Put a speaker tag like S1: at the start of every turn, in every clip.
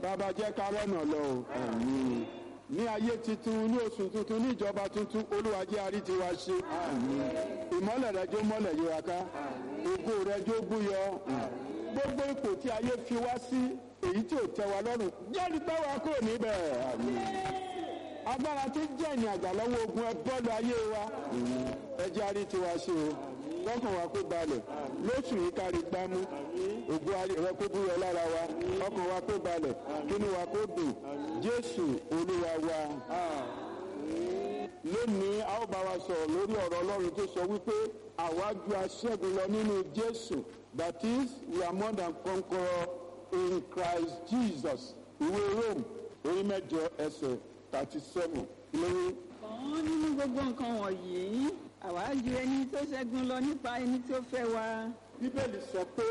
S1: bàbá jẹ́ ká rọ́nà lọ o àmín ní ayé tuntun ní oṣù tuntun ní ìjọba tuntun olúwa jẹ́ àrí tiwa ṣe ìmọ́lẹ̀ rẹ jó mọ́lẹ̀ yí wa ká ògo rẹ jó búyọ gbogbo ipò tí ayé fi wá sí èyí tí ò tẹ́ wa lọ́rùn jẹ́rìí táwa kò níbẹ̀ agbára tí jẹ́ ìní àgbà lọ́wọ́ ogun ẹ bọ́ọ̀lù ayé wa ẹ jẹ́ àrí tiwa ṣe o lọ́kàn wa kó balẹ̀ lóṣù yìí kárí gbámú ògo rẹ kó búyọ lára wa ọkàn wa kó balẹ̀ kínú wa kó dùn jésù olúwa wa lónìí a ó bá wa sọ̀rọ̀ lórí ọ̀rọ̀ ọlọ́run tó sọ wípé àwa ju aṣẹ́gun lọ nínú jésù that is we are more than conqueror in christ jesus ìwé rome orí mẹ́jọ ẹsẹ̀ thirty seven lórí.
S2: ọ̀hún nínú gbogbo nǹkan wọ̀nyí àwa ju ẹni tó ṣẹ́gun lọ nípa ẹni tó fẹ́ wa.
S1: bíbélì sọ pé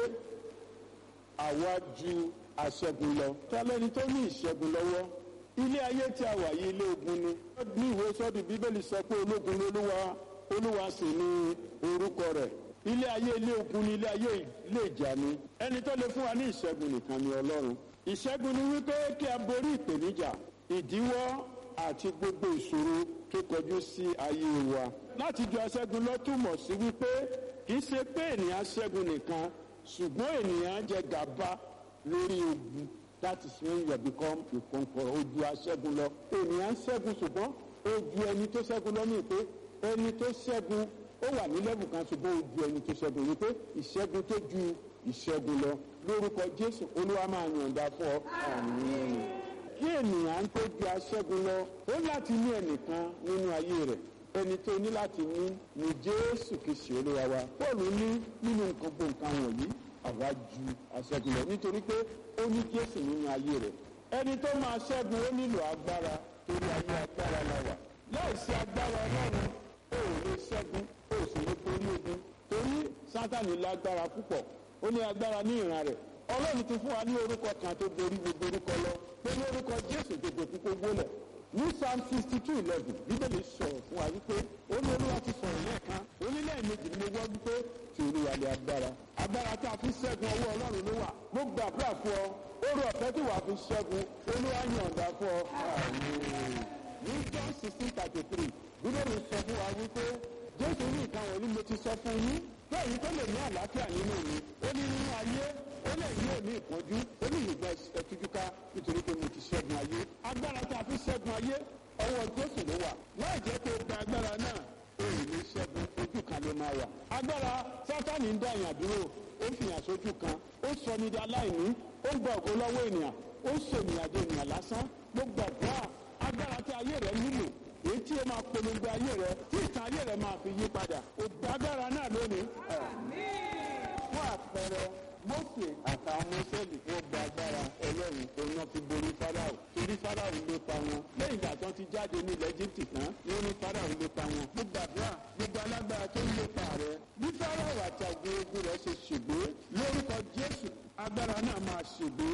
S1: àwa ju aṣẹ́gun lọ tọ́lẹ́ni tó ní ìṣẹ́gun lọ́wọ́ ilé ayé tí a wà yìí ilé ogun ni ní ìwé sọ́ọ̀dù bíbélì sọ pé ológun ni olúwa olúwa sì ni orúkọ rẹ̀ ilé ayé ilé ogun ni ilé ayé ilé ìjà ni ẹni tó lè fún wa ní ìṣẹ́gun nìkan ni ọlọ́run ìṣẹ́gun ni wípé kí a borí ìpèníjà ìdíwọ́ àti gbogbo ìṣòro tó kọjú sí ayé wa láti ju aṣẹ́gun lọ túmọ̀ sí wípé kì í ṣe pé ènìyàn ṣẹ́gun nìkan ṣùgbọ́n ènìyàn jẹ gàba lórí ogun that is when you become a conqueror ojú aṣẹ́gun lọ ènìyàn ṣẹ́gun ṣùgbọ́n ojú ẹni tó ṣẹ́gun lọ ní ìpè ẹni tó ṣẹ́gun ó wà ní lẹ́bù kan ṣùgbọ́n ojú ẹni tó ṣẹ́gun ní pé ìṣẹ́gun tó ju ìṣẹ́gun lọ lórúkọ jésù olúwa máa yọ̀ǹda fún ọ àmín kí ènìyàn tó ju aṣẹ́gun lọ ó láti ní ẹnìkan nínú ayé rẹ̀ ẹni tó ní láti ní ní jésù kìsì olúwa wa pọ́ọ̀lù ní nínú nǹkan gbogbo nǹkan wọ̀nyí àwa ju aṣẹ́gun lọ nítorí pé ó ní jésù nínú ayé rẹ̀ ẹni tó máa ṣẹ́gun ó nílò agbára torí ayé agbára la wà láìsí agbára ọlọ́run ó ò lè ṣẹ́gun ó sì lè borí ogun torí sátani lágbára púpọ̀ ó ní agbára ní ìran rẹ̀ ọlọ́run ti fún wa ní orúkọ kan tó borí gbogbo orúkọ lọ pé ní orúkọ jésù gbogbo kúkú gbólẹ̀ ní psalm sixty two eleven bíbélì sọ̀rọ̀ fún wa wípé ó ní olúwa ti sọ̀rọ̀ lẹ́ẹ̀kan onílẹ̀-èdè ni mo wọ́ wípé tí olúwa lè agbára agbára tí a fi ṣẹ́gun ọwọ́ ọlọ́run ló wà mo gbàdúrà fún ọ oru ọ̀fẹ́ tí wàá fi ṣẹ́gun olúwa yọ̀ǹda fún ọ. ní john sixteen thirty three bíbélì sọ fún wa wípé jésù ní ìkan wọ̀nyí mo ti sọ fún yín bẹ́ẹ̀ tó lè ní àlàáfíà nínú mi ó ní nínú ayé ó lè ní òní ìpọ́njú ó ní ìgbà ẹtújúká nítorí pé mo ti ṣẹ́gun ayé agbára tí a fi ṣẹ́gun ayé ọwọ́ jésù ló wà láì jẹ́ pé gba agbára náà èyí ní ṣẹ́gun ojú kan ló máa wà. agbára sátani ń dá èèyàn dúró ó fi hàn sójú kan ó sọ ní di aláìní ó ń gba ògo lọ́wọ́ ènìyàn ó ń ṣènìyàn di ènìyàn lásán ló gbàdúrà agbára tí ayé rẹ nílò èyí tí ó máa polongo ayé rẹ tí ìtàn ayé rẹ máa fi yí padà ó gba agbára náà lónìí. fún àpẹẹrẹ mọ́sẹ̀ àtàwọn mọ́sẹ̀lì tó gba agbára ẹlẹ́rìí tó ná fi borí fáráò torí fáráò ló pa wọn lẹ́yìn ìgbà tó ti jáde ní ilẹ̀ egypt tán ni ó ní fáráò ló pa wọn. mo gbàdúrà gbogbo alágbára tó ń lépa rẹ bí fáráò àti àgbẹ̀ ogun rẹ ṣe ṣègbè lórúkọ jésù agbára náà máa ṣègbè.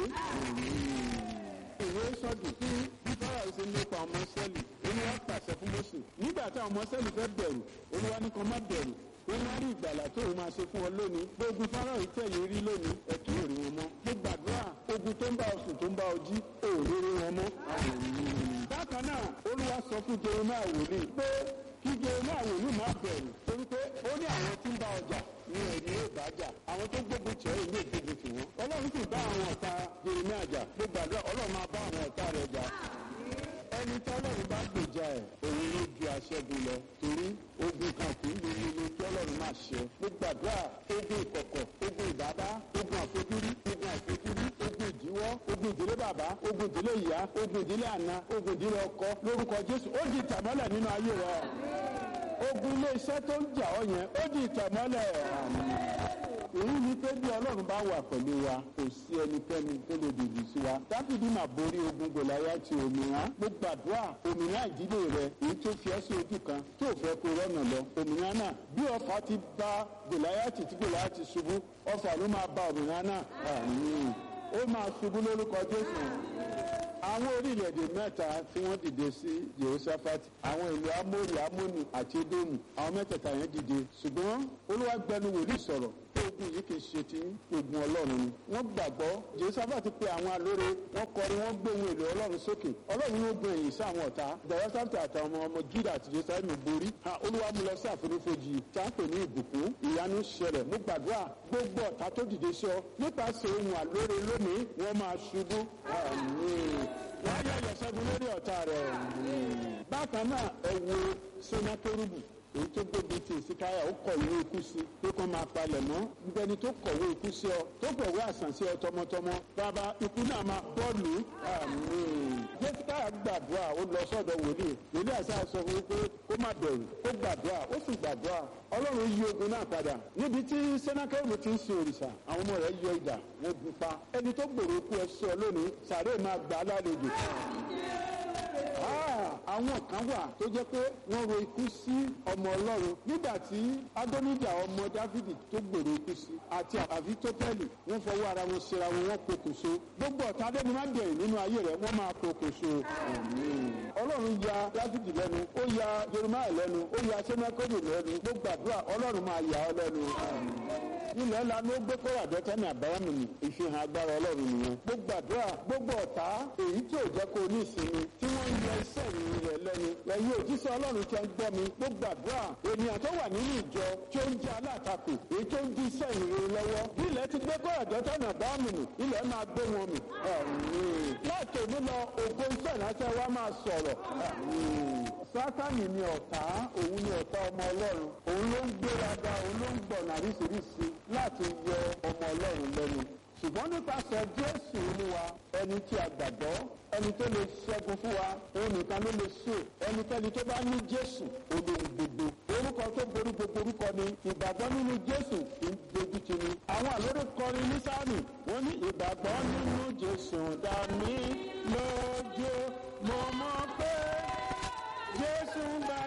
S1: ìwé sọ́dún tí bí fáráò ṣe ń lépa ọmọ sẹ́lì olúwa pàṣẹ fún mọ́sẹ̀ nígbà táwọn ọmọ sẹ́lì fẹ́ bẹ̀rù olúwa ní kan má bẹ̀rù wọ́n wá rí ìgbàlà tó o máa ṣe fún ọ lónìí gbogbo fáráhùn tẹ̀yìn rí lónìí ẹ kì í rí wọn mọ́ mo gbàdúrà ogun tó ń bá oṣù tó ń bá ojí ò rí rí wọn mọ́. bákan náà olúwa sọ fún jeremiah wòlíì pé kí jeremiah wòlíì má bẹ̀rù torí pé ó ní àwọn tí ń bá ọjà ní ẹ̀rí ìbájà àwọn tó gbógun tẹ̀ ẹ́ ìwé ìgbógun tì wọ́n ọlọ́run sì bá àwọn ọ̀tá jeremiah jà mo gbàdúrà ọlọ́run máa bá àwọn ọ̀tá rẹ̀ jà ẹni tí ọlọ́run bá gbèjà ẹ̀ òun ló ju aṣẹ́gun lọ torí ogun kan kì í lu lílo tí ọlọ́run máa ṣe. mo gbàdúrà ogun ìkọ̀kọ̀ ogun ìdábá ogun àfojúrí ogun àfojúrí ogun ìdíwọ́ ogun ìdílé bàbá ogun ìdílé ìyá ogun ìdílé àna ogun ìdílé ọkọ lórúkọ jésù ó di ìtàmọ́lẹ̀ nínú ayé rẹ. ogun ilé iṣẹ́ tó ń jà ọ́ yẹn ó di ìtàmọ́lẹ̀ èyí ni pé bí ọlọ́run bá wà pẹ̀lú wa kò sí ẹnikẹ́ni tó lè dìbò sí wa dáfídì máa borí ogun gòláyà ti òmìnira mo gbàdúrà òmìnira ìdílé rẹ èyí tó fi ẹ́ sí ojú kan tó fẹ́ kó rọ́nà lọ òmìnira náà bí ọfà ti bá gòláyà ti tí gòláyà ti ṣubú ọfà ló máa bá òmìnira náà àmín ó máa ṣubú lórúkọ jésù àwọn orílẹ̀-èdè mẹ́ta tí wọ́n dìde sí jehoshaphat àwọn ìlú amóri amóni àti edomu àwọn mẹ́tẹ̀ẹ̀ta yẹn dìde ṣùgbọ́n olúwa gbẹnu wòlíì sọ̀rọ̀ tó ogun yìí kì í ṣe ti ogun ọlọ́run ni wọ́n gbàgbọ́ jésàfà ti pe àwọn alóore wọ́n kọrin wọ́n gbé ohun èlò ọlọ́run sókè ọlọ́run ló gun èyí sáwọn ọ̀tá jọ̀wọ́sàtì àtàwọn ọmọ ọmọ juda àti jésàfà borí ha olúwa mú lọ sí àfonífojì tá a pè ní ìbùkún ìyanu ṣẹlẹ̀ mo gbàdúrà gbogbo ọ̀tá tó dìde sọ nípasẹ̀ ohun alóore lónìí wọ́n máa ṣubú àmín wọ́n yẹ ìyẹ̀sẹ́gun lórí ọ̀tá rẹ̀ bákan náà ẹ wo sẹ́nátórùbù èyí tó gbóbi ti ìsìkáyà ó kọ ìwé ikú sí pé kó máa palẹ̀ mọ́ gbẹni tó kọ̀wé ikú sí ọ tó kọ̀wé àsàn sí ọ tọmọtọmọ bàbá ikú náà máa bọ́ọ̀lù àmín. jẹ́síkáyà gbàdúrà ó lọ sọ́dọ̀ wòlíì wòlíì àṣà sọ fún pé kó má bẹ̀rù ó gbàdúrà ó sì gbàdúrà ọlọ́run yí ogun náà padà níbi tí sẹ́nákẹ́rù ti ń sin òrìṣà àwọn ọmọ rẹ̀ yọ idà wọ́n gun pa ẹni tó gbèrò ikú ẹ sọ lónìí sàré máa gbà á lálejò àwọn kan wà tó jẹ́ pé wọ́n ro ikú sí ọmọ ọlọ́run nígbà tí adóníjà ọmọ dávidi tó gbèrò ikú sí àti àfitọ́pẹ́lì wọ́n fọwọ́ ara wọn ṣera wọn wọ́n pokùnso gbogbo ọ̀tá adẹ́ni máa bẹ̀rẹ̀ nínú ayé rẹ̀ wọ́n máa pokùnso ọlọ́run ya dávidi lẹ́nu ó ya jeremiah lẹ́nu ó ya sẹ́nẹ́kọ́dù lẹ́nu gbogbo àdúrà ọlọ́run máa yà ọ́ lẹ́nu ilẹ̀ ńlá ló gbé kóra dọ́tẹ́nì àbáyámu ni ìfihàn agbára ọlọ́run nìyẹn gbogbo àdúrà gbogbo ọ̀tá èyí tí ò jẹ́ kó ní ìsinmi tí wọ́n ń yọ iṣẹ́ ìrìn rẹ̀ lẹ́nu ẹ̀yin òjíṣẹ́ ọlọ́run tí ń gbọ́ mi gbogbo àdúrà ènìyàn tó wà nínú ìjọ tí ó ń jẹ́ alátakò èyí tó ń di iṣẹ́ ìrìn lọ́wọ́ ilẹ̀ ti gbé kóra dọ́tẹ́nì àbáyámu ni ilẹ̀ máa gbé wọn mi láti òní lọ ògo iṣẹ́ ìránṣẹ́ wa máa sọ̀rọ̀ sátánì ni ọ̀tá òun ni ọ̀tá ọmọ ọlọ́run òun ló ń gbéraga òun ló ń gbọ̀nà àríṣiríṣi láti yọ ọmọ ọlọ́run lẹ́nu ṣùgbọ́n nípasẹ̀ jésù olúwa ẹni tí a gbàgbọ́ ẹni tó lè ṣẹ́gun fún wa òun nìkan ló lè ṣe ẹnikẹ́ni tó bá ní jésù olóhùn gbogbo orúkọ tó borí gbogbo orúkọ ni ìgbàgbọ́ nínú jésù kì í dojú ti ni àwọn àlórí kọrin ní sáàmì wọ́n ní ìgbàgbọ́ nínú jésù dá mi